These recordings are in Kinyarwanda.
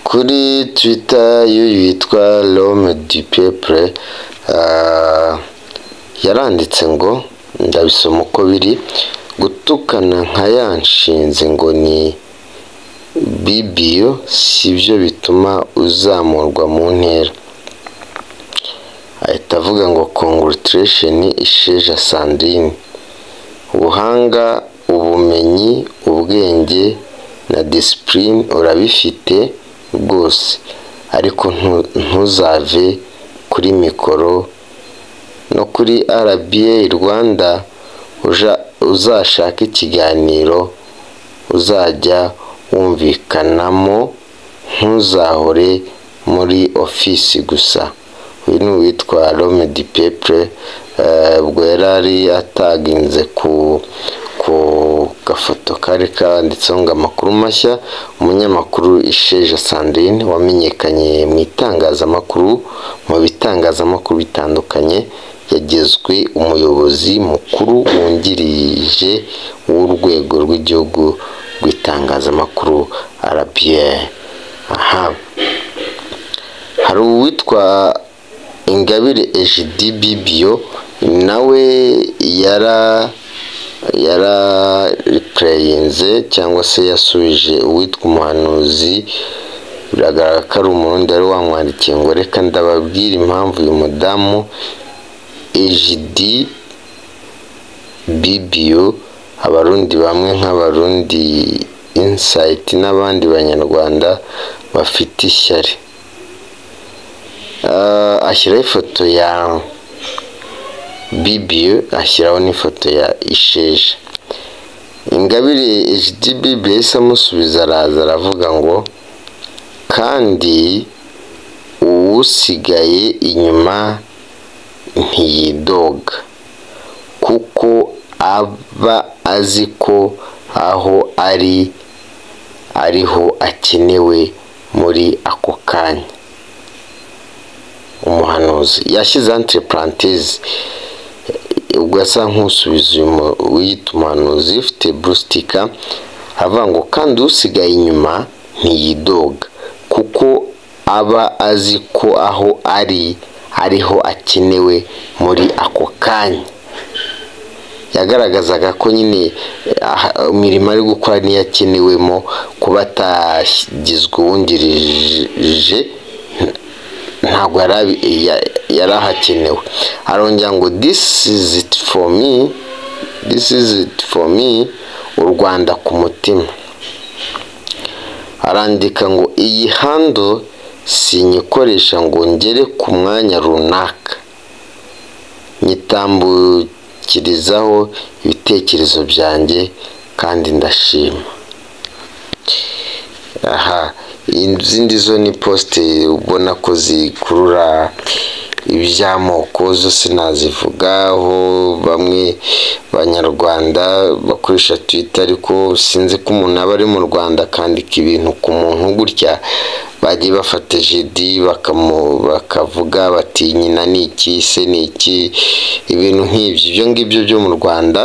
kuri Twitter y'uyu witwa L'Homme du Peuple ah, yaranditse ngo ndabisoma uko biri gutukana nka ya nshinzi ngo ni bibiyo si byo bituma uzamurwa mu ntera ahita avuga ngo congratulation isheja Sandrine ubuhanga ubumenyi ubwenge na discipline urabifite rwose ariko ntu- ntuzave kuri mikoro no kuri RBA Rwanda uja- uzashake ikiganiro uzajya wumvikanamo ntuzahore muri ofisi gusa uyu ni uwitwa Rome di Peple eh, ubwo yari ari ataginze ku ku gafoto kari kanditseho ngo amakuru mashya umunyamakuru Isheja Sandrine wamenyekanye mu itangazamakuru mu bitangazamakuru bitandukanye yagizwe umuyobozi mukuru wungirije w'urwego rw'igihugu rw'itangazamakuru RBA aha hari uwitwa ingabire ejidi bibio nawe yara yararipureyinze cyangwa se yasubije uwitwa umuhanuzi biragaragara ko ari umurundi wari wamwandikiye ngo reka ndababwire impamvu uyu mudamu ejidi bibio abarundi bamwe nk'abarundi insayiti n'abandi banyarwanda bafite ishyari Ah, ashyiraho ifoto ya bibiyo ashyiraho n'ifoto ya isheja ingabire hdb yahise amusubiza araza aravuga ngo kandi uwusigaye inyuma ntiyidoga kuko aba azi ko aho ari ariho akenewe muri ako kanya umuhanuzi yashyize antirepurantizi ubwo asa nk'usubiza uyu mu- uwiyita umuhanuzi ufite burustika avuga ngo kandi usigaye inyuma ntiyidoga kuko aba azi ko aho ari ariho akenewe muri ako kanya yagaragazaga ko nyine eh, imirimo ari gukora niyo akenewemo kuba atagizwe uwungirije ntabwo yari abi- ya- yari ahakenewe arongera ngo this is it for me this is it for me u rwanda ku mutima arandika ngo iyi hando sinyikoresha ngo ngere ku mwanya runaka nyitambukirizaho ibitekerezo byanjye kandi ndashima aha izindi zo ni posite ubona ko zikurura iby'amoko zose nazivugaho bamwe banyarwanda bakoresha twita ariko sinzi ko umuntu aba ari mu rwanda akandika ibintu ku muntu gutya bagiye bafata jidi bakamu- bakavuga bati nyina ni iki se ni iki ibintu nk'ibyo ibyo ngibyo byo mu rwanda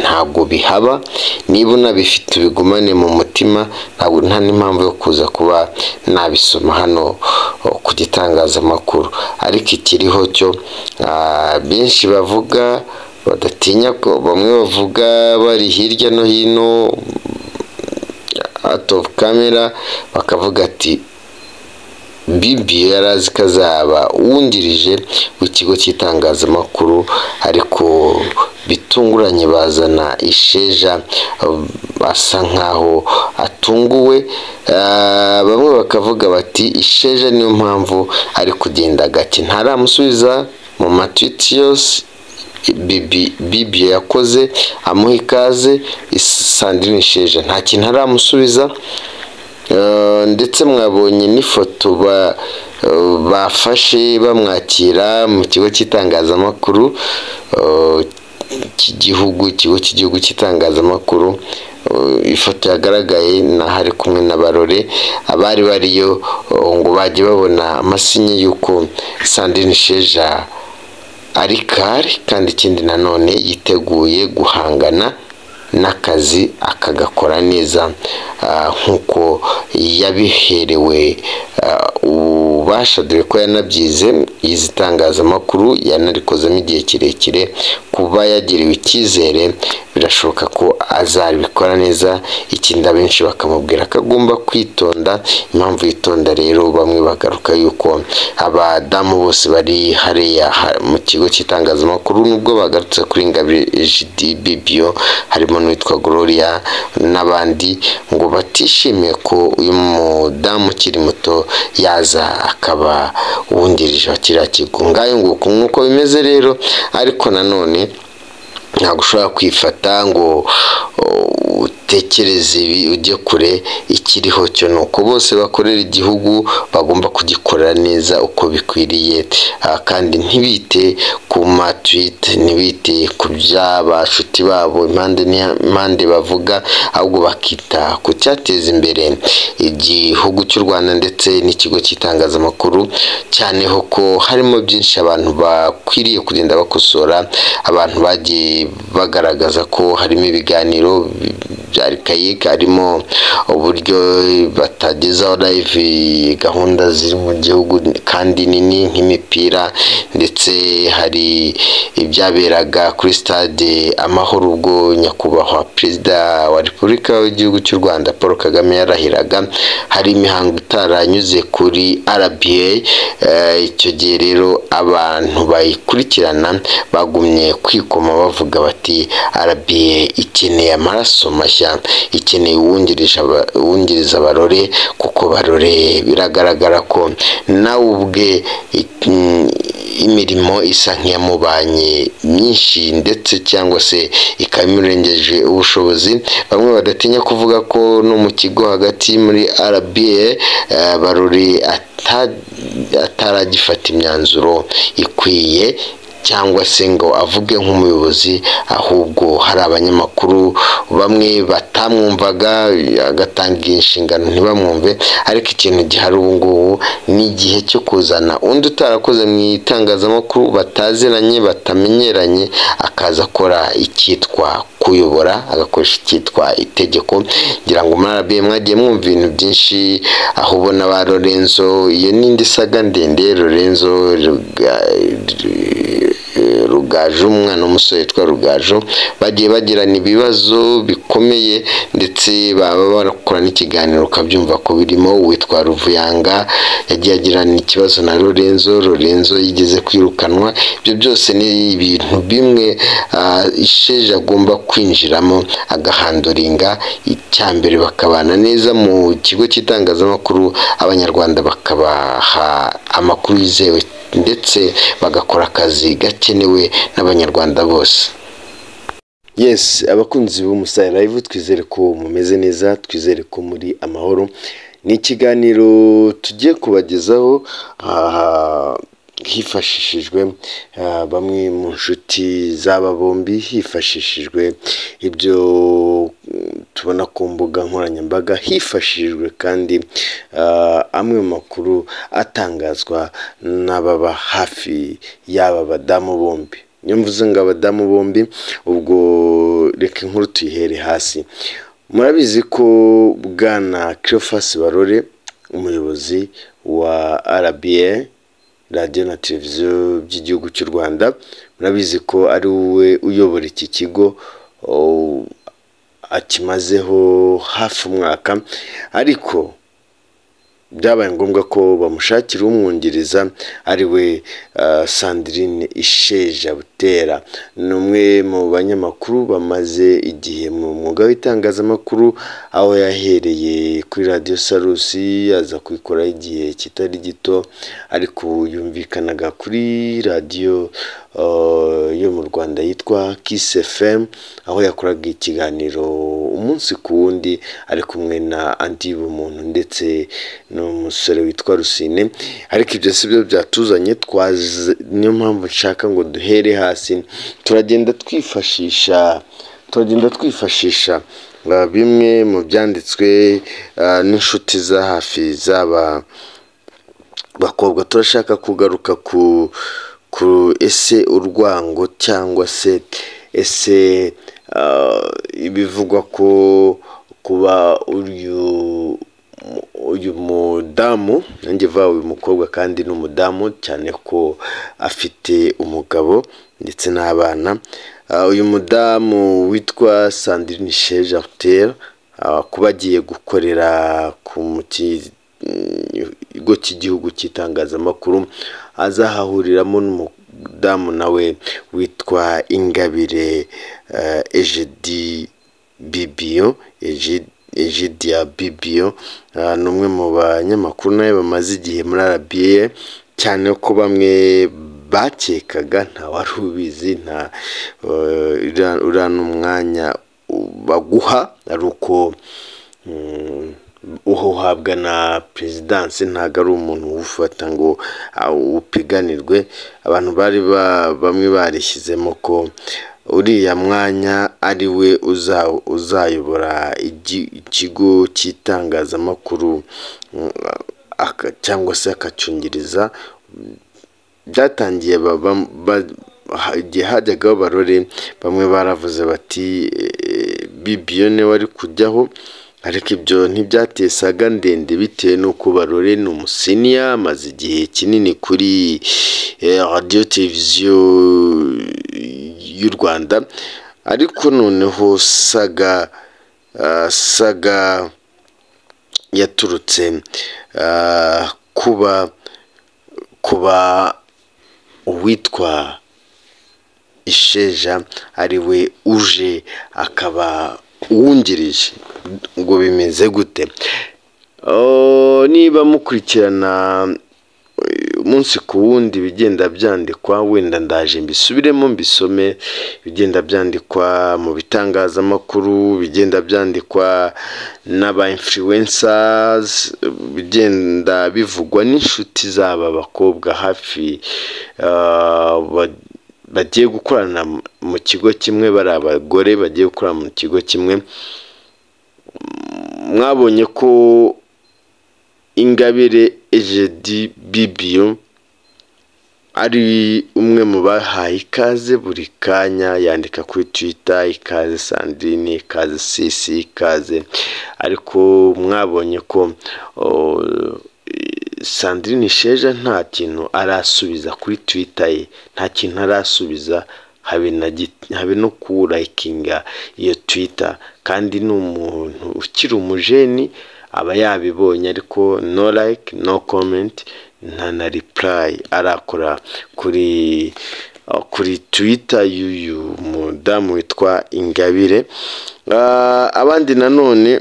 ntabwo bihaba niba unabifite ubigumane mu mutima ntabwo nta n'impamvu yo kuza kuba nabisoma hano o, ku gitangazamakuru ariko ikiriho cyo ah, benshi bavuga badatinya ko bamwe bavuga bari hirya no hino out of camera bakavuga ati bibi yari azi ko azaba wungirije w'ikigo cy'itangazamakuru ariko bitunguranye bazana isheja um, asa nkaho atunguwe Ah, bamwe bakavuga bati isheja niyo mpamvu ari kugenda gake ntaramusubiza mu matwiti yose Bibi- bibi yakoze amuha ikaze sandrine sheja nta kintu aramusubiza Eh, ndetse mwabonye n'ifoto ba- eh, bafashe bamwakira mu kigo cy'itangazamakuru eh, cy'igihugu ikigo cy'igihugu cy'itangazamakuru eh, ifoto yagaragaye n'aho ari kumwe na barore abari bariyo eh, ngo bajye babona amasinye y'uko sandrine sheja ari kare kandi ikindi nanone yiteguye guhangana n'akazi akagakora neza ah, nk'uko yabiherewe ububasha dore ko yanabyize yize itangazamakuru yanarikozemo igihe kirekire kuba yagiriwe icyizere birashoboka ko azabikora neza ikindi abenshi bakamubwira ko agomba kwitonda impamvu yitonda rero bamwe bagaruka yuko abadamu bose bari hariya ha- mu kigo cy'itangazamakuru nubwo bagarutse kuri ingabire jidi bibio harimo n'uwitwa gloria n'abandi ngo batishimiye ko uyu mudamu ukiri muto yaza akaba uwungirije wa kiriya kigo ngayo nguko nk'uko bimeze rero ariko nanone ntabwo ushobora kwifata ngo uh, utekereze ibi ujye kure ikiriho cyo ni uko bose bakorera igihugu bagomba kugikorera neza uko bikwiriye Ah, kandi ntibite ku matwite ntibite ku by'aba shuti babo impande n'impande bavuga ahubwo bakita ku cyateza imbere igihugu cy'u Rwanda ndetse n'ikigo cy'itangazamakuru cyane ho ko harimo byinshi abantu bakwiriye kugenda bakosora abantu bagiye bagaragaza ko harimo ibiganiro bya Archaic harimo uburyo batagezaho live gahunda ziri mu gihugu kandi nini nk'imipira ndetse hari ibyaberaga kuri stade amahoro ubwo nyakubahwa perezida wa repubulika y'igihugu cy'u Rwanda Paul Kagame yarahiraga hari imihango itaranyuze kuri RBA eh, icyo gihe rero abantu bayikurikirana bagumye kwikoma bavuga bati RBA ikeneye amaraso mashya ikeneye uwungirije aba- uwungiriza abarore kuko barore biragaragara ko nawe ubwe it- mm, imirimo isa nk'iyamubanye myinshi ndetse cyangwa se ikaba imurengeje ubushobozi bamwe badatinya kuvuga ko no mu kigo hagati muri RBA eh, barori ata- ataragifata imyanzuro ikwiye cyangwa se ngo avuge nk'umuyobozi ahubwo hari abanyamakuru bamwe batamwumvaga agatanga inshingano ntibamwumve ariko ikintu gihari ubu ngubu ni igihe cyo kuzana undi utarakoze mu itangazamakuru bataziranye batamenyeranye akaza akora icyitwa kuyobora agakoresha icyitwa itegeko ngira ngo muri arabiye mwagiye mwumva ibintu byinshi aho ubona ba lorenzo iyo n'indi saga ndende lorenzo Ruga- rugaju umwana w'umusore witwa rugaju bagiye bagirana ibibazo bikomeye ndetse baba barakora n'ikiganiro ukabyumva ko birimo uwitwa ruvuyanga yagiye agirana ikibazo na lorenzo lorenzo yigeze kwirukanwa ibyo byose ni ibintu bimwe ah, isheja agomba kwinjiramo agahanduringa icya mbere bakabana neza mu kigo cy'itangazamakuru abanyarwanda bakabaha amakuru yizewe ndetse bagakora akazi gakenewe n'abanyarwanda bose yes abakunzi b'umusaya live twizere ko mumeze neza twizere ko muri amahoro ni ikiganiro tugiye kubagezaho ah, hifashishijwe ah, bamwe mu nshuti z'aba bombi hifashishijwe ibyo mm, tubona ku mbuga nkoranyambaga hifashishijwe kandi ah, amwe mu makuru atangazwa n'ababa hafi y'aba badamu bombi niyo mvuze ngo abadamu bombi ubwo reka inkuru tuyihere hasi murabizi ko bwana kirofasi barore umuyobozi wa rba radiyo na televiziyo by'igihugu cy'u rwanda murabizi ko ari we uyobora iki kigo oh, akimazeho hafi umwaka ariko byabaye ngombwa ko bamushakira umwungiriza ari we ah, sandrine isheja butera ni umwe mu banyamakuru bamaze igihe mu mwuga w'itangazamakuru aho yahereye kuri radiyo sarusi aza kubikoraho igihe kitari gito ariko ubu yumvikanaga kuri radiyo ah, yo mu rwanda yitwa kiss fm aho yakoraga ikiganiro umunsi ku wundi ari kumwe na andi bumuntu ndetse n'umusore witwa rusine ariko ibyo si byo byatuzanye twaze niyo mpamvu nshaka ngo duhere hasi turagenda twifashisha turagenda twifashisha uh, bimwe mu byanditswe uh, n'inshuti za hafi z'aba bakobwa turashaka kugaruka ku ku ese urwango cyangwa se ese ah, ibivugwa ko kuba uyu uyu mudamu nanjye va uyu mukobwa kandi ni umudamu cyane ko afite umugabo ndetse n'abana Ah, uyu mudamu witwa Sandrine Chez Jardin ah, kuba agiye gukorera ku muki- ikigo cy'igihugu cy'itangazamakuru azahahuriramo n'umudamu nawe witwa Ingabire eh, Egidie Bibiyo Egidie Egidia Bibiyo ah, ni umwe mu banyamakuru nawe bamaze igihe muri RBA cyane ko bamwe bakekaga nta wari ubizi nta eh, uriya- uriya n'umwanya baguha ari uko mm, uwo uhabwa na perezidansi ntabwo ari umuntu ufata ngo awu- upiganirwe abantu bari ba- bamwe barishyizemo ko uriya mwanya ari we uza- uzayobora igi- ikigo cy'itangazamakuru mm, aka- cyangwa se akacyungiriza byatangiye ba- ba- ba- ha- igihe hajyagaho barore bamwe baravuze bati "Eh, bibiyo niwe wari kujyaho ariko ibyo ntibyateye saga ndende bitewe n'uko barore ni umusiniya amaze igihe kinini kuri eh, radiyo televiziyo y'u rwanda ariko noneho saga ah, saga yaturutse ah, kuba kuba uwitwa isheja ari we uje akaba uwungirije ngo bimeze gute Oh, niba mukurikirana eh, umunsi ku wundi ibigenda byandikwa wenda ndaje mbisubiremo mbisome ibigenda byandikwa mu bitangazamakuru ibigenda byandikwa n'aba influencers bigenda bivugwa n'inshuti z'aba bakobwa hafi ah, ba- bagiye gukorana mu kigo kimwe bari abagore bagiye gukorana mu kigo kimwe mwabonye ko ingabire ejedi bibiyo ari umwe mu bahaye ikaze buri kanya yandika kuri twita ikaze sandrine ikaze sisi ikaze ariko mwabonye ko o, sandrine sheja nta kintu arasubiza kuri twita ye nta kintu arasubiza habe na git- habe no kuwurayikinga iyo twita kandi ni umuntu ukiri umujeni aba yabibonye ariko no like no comment nta na reply arakora kuri uh, kuri twitter y'uyu mudamu witwa ingabire Ah, abandi nanone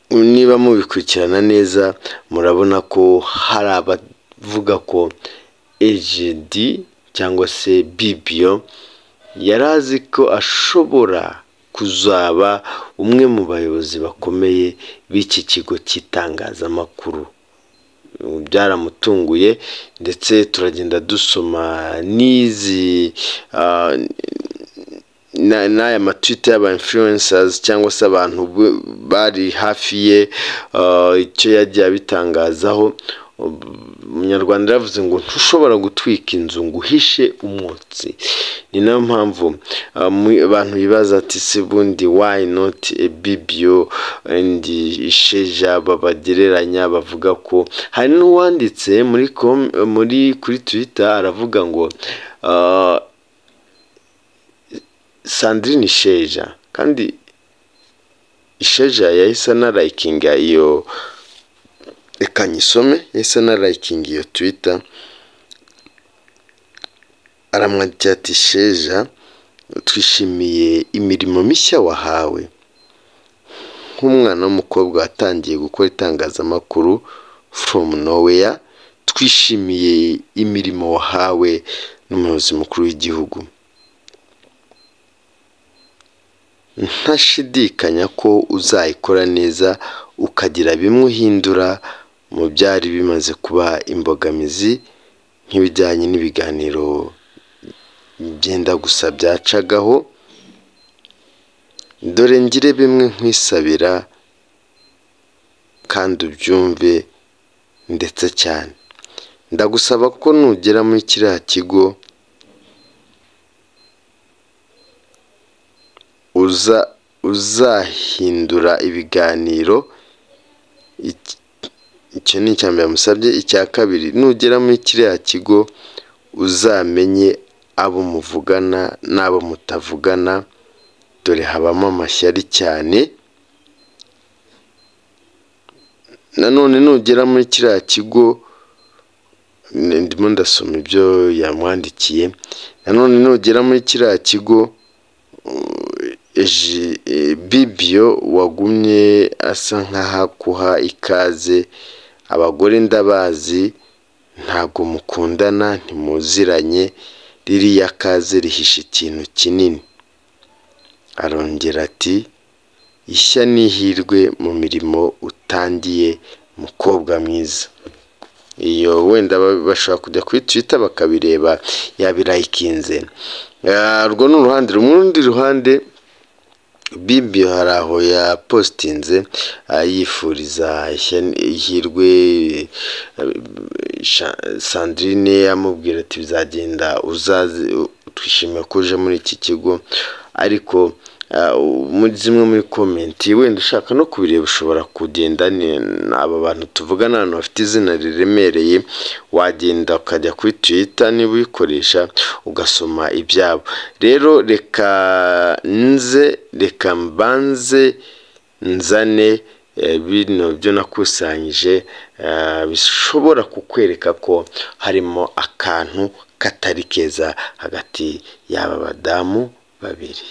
niba mubikurikirana neza murabona ko hari abavuga ko ejd cyangwa se bibiyo yari azi ko ashobora kuzaba umwe mu bayobozi bakomeye b'iki kigo cy'itangazamakuru byaramutunguye ndetse turagenda dusoma n'izi ah, na- n'aya matwita y'aba influencers cyangwa se abantu b- bari hafi ye uh, icyo yagiye abitangazaho umunyarwanda yaravuze ngo ntushobora gutwika inzu ngo uhishe umwotsi ni nayo mpamvu uh, mu- abantu bibaza ati se bundi why not a bibio and isheja babagereranya bavuga ko hari n'uwanditse muri com- muri kuri twitter aravuga ngo uh, sandrine isheja kandi isheja yahise anarayikinga iyo reka nyisome yahise anarayikinga iyo twita aramwandikira ati sheja twishimiye imirimo mishya wahawe nk'umwana w'umukobwa watangiye gukora itangazamakuru from nowhere twishimiye imirimo wahawe n'umuyobozi mukuru w'igihugu ntashidikanya ko uzayikora neza ukagira bimwe uhindura mu byari bimaze kuba imbogamizi nk'ibijyanye n'ibiganiro byenda gusa byacagaho dore ngire bimwe nkwisabira kandi ubyumve ndetse cyane ndagusaba ko nugera muri kiriya kigo uza uzahindura ibiganiro icyo ni icya mbere musabye icya kabiri nugera muri kiriya kigo uzamenye abo muvugana n'abo mutavugana dore habamo amashyari cyane nanone nugera muri kiriya kigo ndimo ndasoma ibyo yamwandikiye nanone nugera muri kiriya kigo bibiyo wagumye asa nk'ahakuha ikaze abagore ndabazi ntabwo mukundana ntimuziranye ririya kaze rihishe ikintu kinini arongera ati ishya n'ihirwe mu mirimo utangiye mukobwa mwiza iyo wenda bashobora kujya kuri twita bakabireba yabirayikinze urwo ni uruhande rundi ruhande bibiyo hari aho yapositinze yifuriza ihirwe sandrine amubwira ati bizagenda uzaze twishimiye ko uje muri iki kigo ariko muri zimwe muri komenti wenda ushaka no kubireba ushobora kugenda aba bantu tuvugana ahantu bafite izina riremereye wagenda ukajya kuri twita niba uyikoresha ugasoma ibyabo rero reka nze reka mbanze nzane bino byo nakusanyije bishobora kukwereka ko harimo akantu katari keza hagati y'aba badamu babiri